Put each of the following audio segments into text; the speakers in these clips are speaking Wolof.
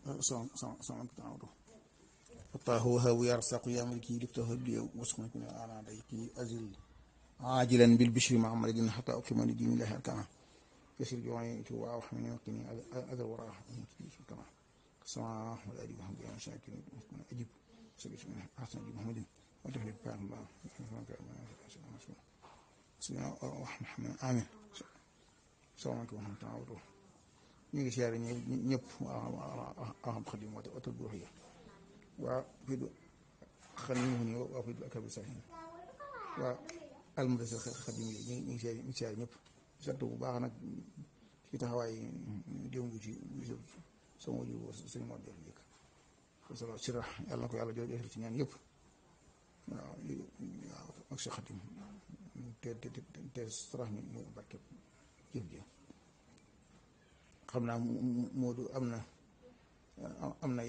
son son son taawdu fataahu wahabu yarsaqu ya maliki liftahu li wasma kun ala dayki azil ajilan bil bishri muhammadin hatta ukima li dinillahi arkana يسير جواني تو وحمني وقني أذر وراء كما سماع ولا أجيب محمد يا مساكين أجيب سبيل من حسن أجيب محمد وتفعل بفعل الله بسم الله الرحمن الرحيم آمين السلام عليكم ورحمة الله وبركاته ñu ngi siyaare ñëpp aham xadim wata watal bu ruxiya waa fii du xan ñu mu ni waa fii du akabi sahin waa almudassir xadim yi ñu ngi siyaare ñu ngi siyaare ñëpp sant bu baax nag ci taxawaay démb ci bisu sama waju sëñ moo def njëkk sala sira yàlla na ko yàlla jox jox ci ñaan yëpp waaw waaw ak sa xadim te te te sarax ñu ñu barke jëf ji xam naa Moodu am na am na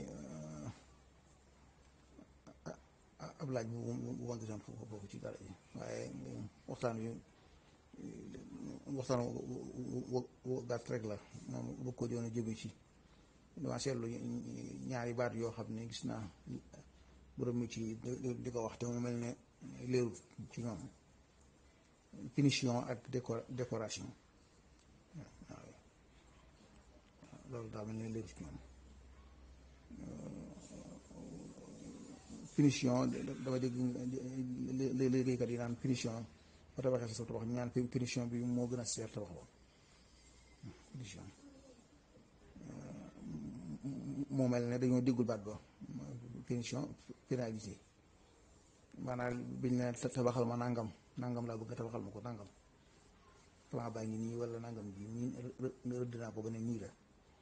ab laaj bu bu ma gisoon foofu ci dara yi waaye waxtaan wi waxtaan wu gàtt rek la moom bëgg ko doon jëme ci dama seetlu ñaari baat yoo xam ne gis naa borom mi ci di ko wax te mu mel ne léerut ci ñoom finition ak décoration waaw loolu daa mel ne léerut ci ñoom finition dama dégg liggéeykat yi naan finition ba tabaxee sa tabax ñaan finition bi moo gën a seer tabax ba finition moo mel ne dañoo déggul baat ba finition finalité maanaam biñ ne tabaxal ma nangam nangam laa bëgg a tabaxal ma ko nangam plan baa ngi nii wala nangam bi nii rëdd naa ko ba ne nii la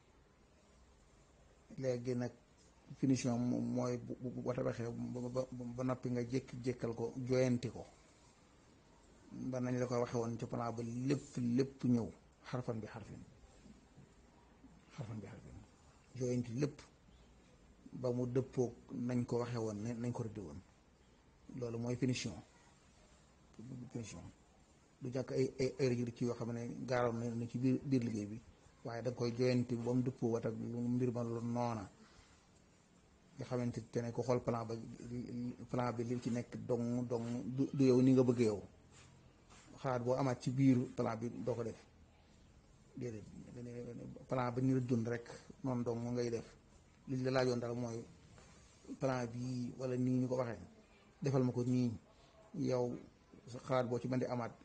léegi nag finition mooy bu tabaxee ba noppi nga jékki-jékkal ko joyanti ko ba nañ la ko waxe woon ci plan ba lépp lépp ñëw xarfan bi xarfin xarfan bi xarfin joyanti lépp ba mu dëppoog nañ ko waxe woon nañ ko rëdde woon loolu mooy finition finition du jàkk ay ay ay rëj ci yoo xam ne gaaroon na ci biir biir liggéey bi waaye da nga koy joyanti ba mu dëppoo wat ak mbir ma lu noona nga xamante ne ko xool plan ba plan bi li ci nekk dong dong du yow ni nga bëgg yow xalaat boo amaat ci biir plan bi doo ko def déedéet plan ba ñu la dund rek noonu dong ngay def li la laajoon dara mooy plan bii wala nii ñu ko waxee defal ma ko nii yow xalaat boo ci mën di amaat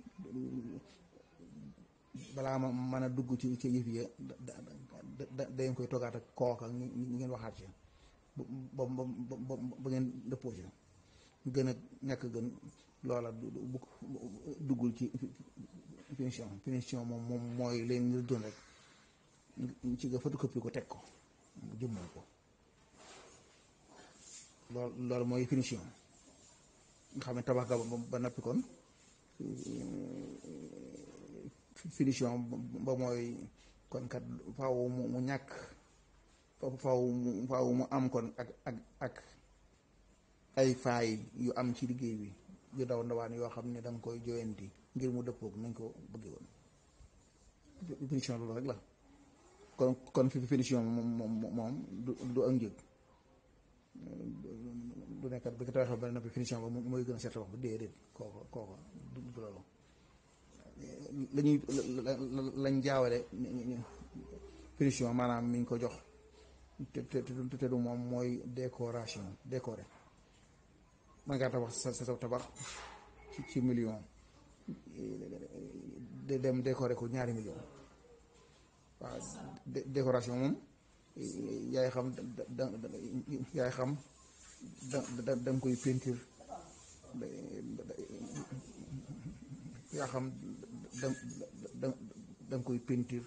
balaa ma mën a dugg ci ci yëf yi da dañ koy toggaat ak kooka ñu ngeen waxaat ci ba ba ba ba ngeen dëppoo ci gën a ñàkk gën loola bu duggul ci finition finition moom moom mooy leen ñu doon rek ci nga photocopie ko teg ko jëmmal ko loolu loolu mooy finition nga xam ne tabax ga ba noppi kon finition ba mooy kon kat faaw mu ñàkk faaw mu faaw mu am kon ak ak ak ay faay yu am ci liggéey bi yu daw ndawaan yoo xam ne da nga koy joyanti ngir mu dëppoog nañ ko bëggee woon finition loolu rek la kon kon fi finition moom moom du du ak njëg du nekkat bi nga tawaxee ba noppi finition ba mooy gën a seet wax ba déedéet kooko kooko du loolu la ñuy lañ jaawale finition maanaam mi ngi ko jox te te te du moom mooy décoration décoré man ngaa tabax sa sa tabax ci million de dem décoré ko ñaari million waaw décoration moom yaay xam da yaay xam da da da nga koy peinture yaa xam da da da nga koy peinture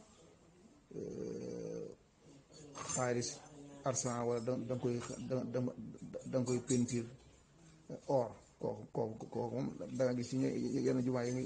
xaalis argent wala da da nga koy da da nga koy peinture or kooku kooku kooku moom da nga gis ci yenn jumaa yi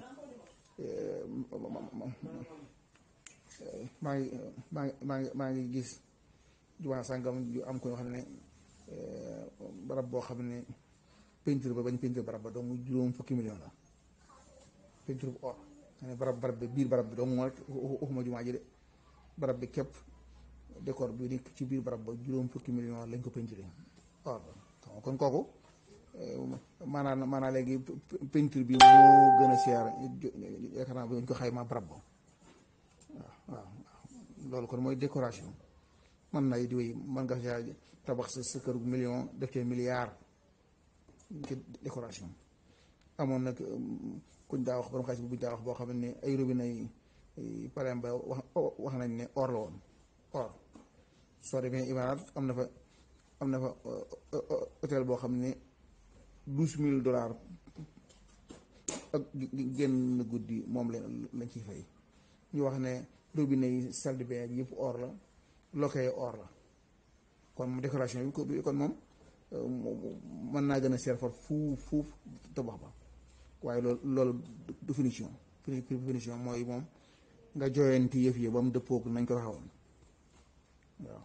maa ngi maa ngi maa ngi maa ngi gis jumaa sàngam yu am ko yoo xam ne barab boo xam ne peinture ba bañ peinture barab ba dong juróom fukki million la peinture bu or nga ne barab barab bi biir barab bi dong moo rek waxuma jumaa ji de barab bi képp décor bi nekk ci biir barab ba juróom fukki million lañ ko peinturé or kon kooku maanaam maanaam léegi peinture bi moo gën a seer yaakaar naa bu ñu ko xaymaa barab ba waaw waaw loolu kon mooy décoration mën na di wéy mën nga saa tabax sa sa kër million def cee milliard ci décoration amoon nag kuñ daa wax borom xaalis bi buñ daa wax boo xam ne ay robinet yi par exemple wax wax nañ ne or la woon or soo demee Imaaraat am na fa am na fa hôtel boo xam ne douze mille dollars ak génn guddi moom la lañ ciy fay ñu wax ne robinet yi salle de bain yëpp or la loke or la kon mu décoration bi kon moom mën naa gën a seer far fuuf fuuf tabax ba waaye loolu loolu définition définition mooy moom nga joyanti yëf yi ba mu dëppoog nañ ko waxoon waaw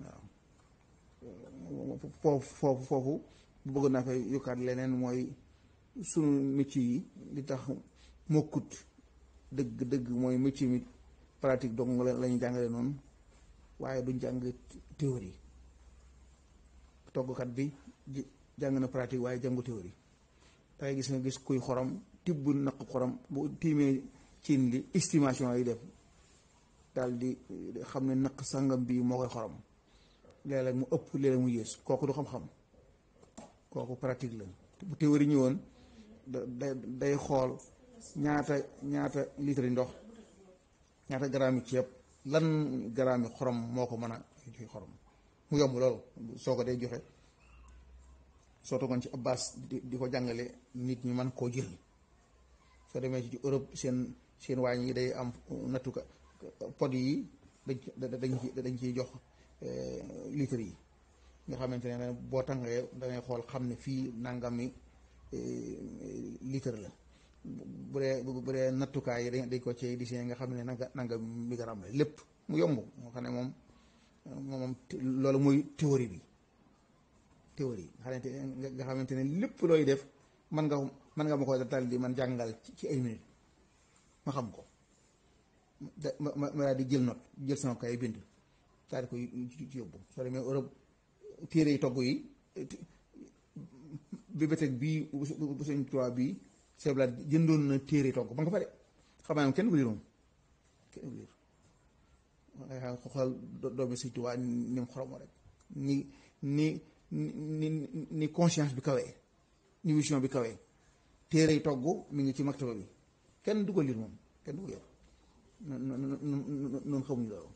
waaw foofu foofu foofu bëgg naa fay yokkaat leneen mooy sunu métier yi li tax mokkut dëgg dëgg mooy métier mi pratique dong la ñu jàngale noonu waaye duñ jàng théorie toggkat bi jàng na pratique waaye jàngu théorie dangay gis nga gis kuy xorom tibb naq xorom bu tiimee cin li estimation yi def daal di xam ne naq sangam bii moo koy xorom léeg-léeg mu ëpp léeg-léeg mu yées kooku du xam-xam kooku pratique la bu théorie ñëwoon da day xool ñaata ñaata litre ndox ñaata garaami ceeb lan garaami xorom moo ko mën a joxe xorom mu yomb loolu soo ko day joxe soo toogoon ci abbas di di ko jàngale nit ñi man koo jël soo demee ci Europe seen seen waañ yi day am nattuka pod yi dañ dañ ci dañ ciy jox litre yi nga xamante ne boo tàngee dangay xool xam ne fii nangami litre la bu dee bu dee nattukaay yi dañ ko ci di nga xam ne nanga nanga miligramme la lépp mu yomb moo xam ne moom moom loolu mooy théorie bi théorie nga xamante ne lépp looy def man nga man nga ma ko dal di man jàngal ci ay minutes ma xam ko ma ma ma daal di jël note jël sama kay bind daal di koy ci yóbbu soo demee Europe téere yi togg yi bibliothèque bii bu sëñ Tuubaa bii seblaat jëndoon na téere togg ba nga fa de xam naa kenn ku liir moom kenn ku liir nga xam xool doomi sëñ Tuubaa ni mu xoromoo rek ni ni ni ni conscience bi kawee ni vision bi kawee téere yi togg mi ngi ci maktaba bi kenn du ko liir moom kenn du ko yor noonu xamuñu loolu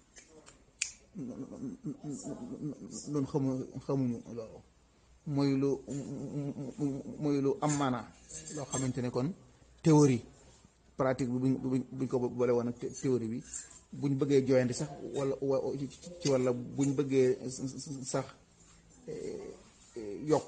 noonu xamu xamuñu loolu mooy lu mooy lu am maanaa loo xamante ne kon théorie pratique bi buñ buñ ko boole woon ak théorie bi buñ bëggee joyante sax wala ci walla buñ bëggee sax yokk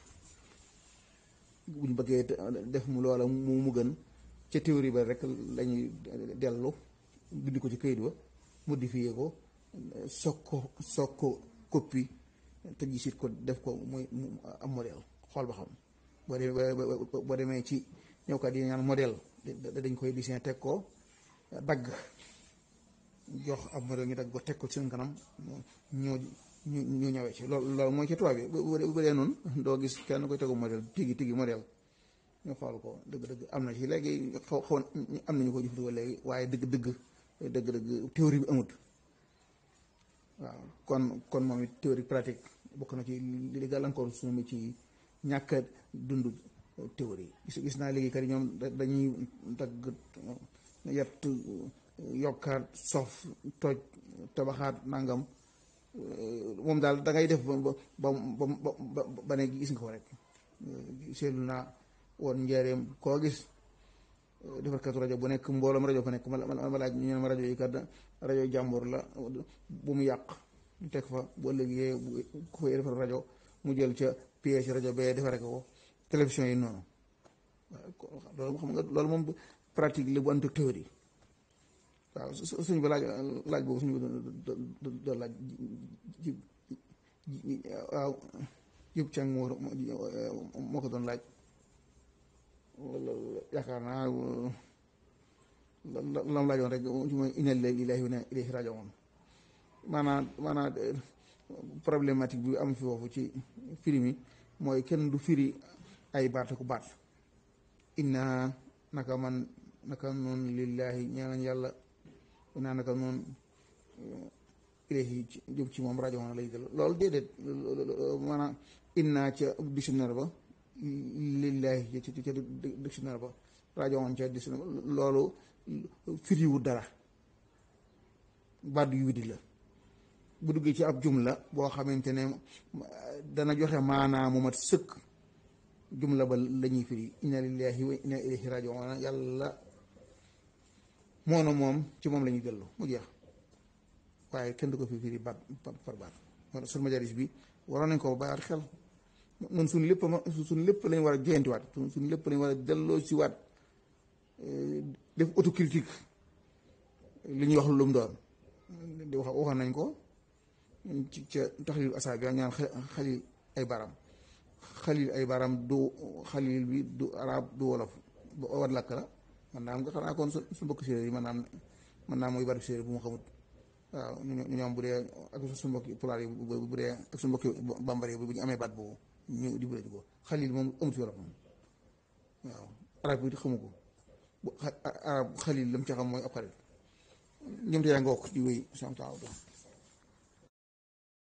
buñ bëggee def mu loola mu mu gën ca théorie ba rek lañuy dellu bind ko ci këyit ba modifié ko soog ko soog ko copie te gisit ko def ko muy am modèle xool ba xam boo demee boo demee ci ñëwkat yi ñaan modèle dañ koy dessin teg ko dagg jox ab modèle ñu dagg ko teg ko ci seen kanam ñoo ñu ñu ñëwee ci loolu loolu mooy ci tubaab bi bu dee noonu doo gis kenn koy tegu modèle tigi tigi modèle ñu xool ko dëgg-dëgg am na ci léegi xaw xaw am nañu ko jëfandikoo léegi waaye dëgg-dëgg dëgg-dëgg théorie bi amut waaw kon kon moom it théorie pratique bokk na ci li gàllankoor suñu mi ci ñàkk a dund théorie gis gis naa léegi kat ñoom dañuy dagg yett yokkaat sof toj tabaxaat nangam moom daal da ngay def ba ba ba ba ne gis nga ko rek seetlu naa woon njëriñam koo gis defarkatu rajo bu nekk mbooloom rajo fa nekk ma ma laaj ñu ne ma rajo yi kat rajo jàmbur la bu mu yàq ñu teg fa bu ëllëgee ku fay defar rajo mu jël ca pièce rajo bee defare ko télévision yi noonu loolu xam nga loolu moom pratique la bu ànd ak théorie waaw suñ ba laaj laaj boobu suñu doon laaj ji waaw jub càng moo moo ko doon laaj yaakaar naa lam laajoon rek mooy inna lillahi wa inna ilayhi raaji'uun maanaam maanaam problématique bi am fi foofu ci firi mi mooy kenn du firi ay baat ku baat inna naka man naka noonu lillahi ñaan yàlla inna naka noonu ilayhi jëm ci moom rajo lay jël loolu déedéet maanaam inna ca dictionnaire ba lillahi ca ca dictionnaire ba rajo ca dictionnaire ba loolu firiwu dara baat yu widi la bu duggee ci ab jumla boo xamante ne dana joxe maanaa mu mat sëkk jumla ba la ñuy firi inna lillahi wa inna ilayhi rajiun yàlla moona moom ci moom la ñuy dellu mu jeex waaye kenn du ko fi firi baat par baat moo sun majalis bi waroon nañ ko bayaat xel noonu suñ lépp suñ lépp lañ war a joyantiwaat suñ lépp lañ war a delloo si waat def autocritique li ñuy wax lu mu doon di wax waxoon nañ ko ci ca taxlil asaa bi ñaan xalil ay baram xalil ay baram du xalil bi du arab du wolof wat lakk la man naa am nga xanaa kon su mbokk séeréer yi man naam man naa mooy bari séeréer bu mu xamut waaw ñu ñoom bu dee ak su mbokki pulaar yi bu dee ak su mbokki bambara yi bu ñu amee baat boobu ñu di bële ko xalil moom amut wolof moom waaw arab bi xamu ko arab xalil lam ca xam mooy ab xarit ñoom te yaa nga wokk di wéy sant